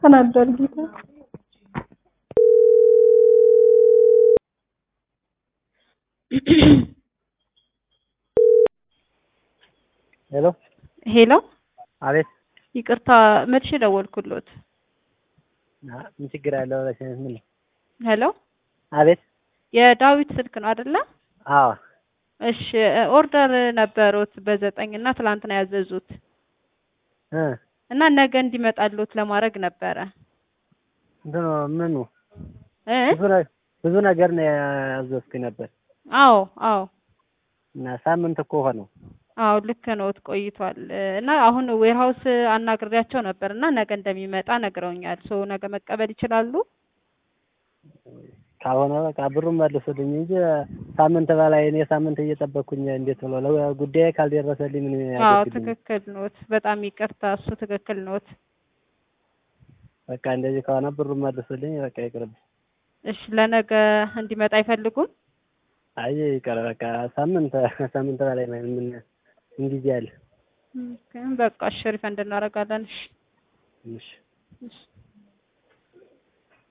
ተናዷል ጌታ ሄሎ ሄሎ አቤት ይቅርታ መልሼ ደወልኩሎት አ፣ ምን ችግር አለው ብለሽ ምን ነው? ሄሎ አቤት የዳዊት ስልክ ነው አይደለ አዎ እሺ ኦርደር ነበሩት በዘጠኝ እና ትላንት ነው ያዘዙት እ እና ነገ እንዲመጣሉት ለማድረግ ነበረ እንትኑ ምኑ እ ብዙ ነ- ብዙ ነገር ነው ያዘዝኩኝ ነበር አዎ አዎ እና ሳምንት እኮ ሆነው አዎ ልክ ነዎት ቆይቷል እና አሁን ዌርሃውስ አናግሬያቸው ነበር እና ነገ እንደሚመጣ ነግረውኛል ሶ ነገ መቀበል ይችላሉ ካልሆነ በቃ ብሩን መልሱልኝ እንጂ ሳምንት በላይ እኔ ሳምንት እየጠበቅኩኝ እንዴት ብሎ ለጉዳዬ ካልደረሰልኝ ምን አዎ ያደርግልኝ? ትክክል ኖት በጣም ይቅርታ እሱ ትክክል ኖት በቃ እንደዚህ ከሆነ ብሩን መልሱልኝ። በቃ ይቅርብ። እሺ ለነገ እንዲመጣ አይፈልጉም አይ ይቅር በቃ ሳምንት ሳምንት በላይ ምን ምን ምን ጊዜ አለ? ግን በቃ እሺ ሪፈንድ እናደርጋለን እሺ እሺ እሺ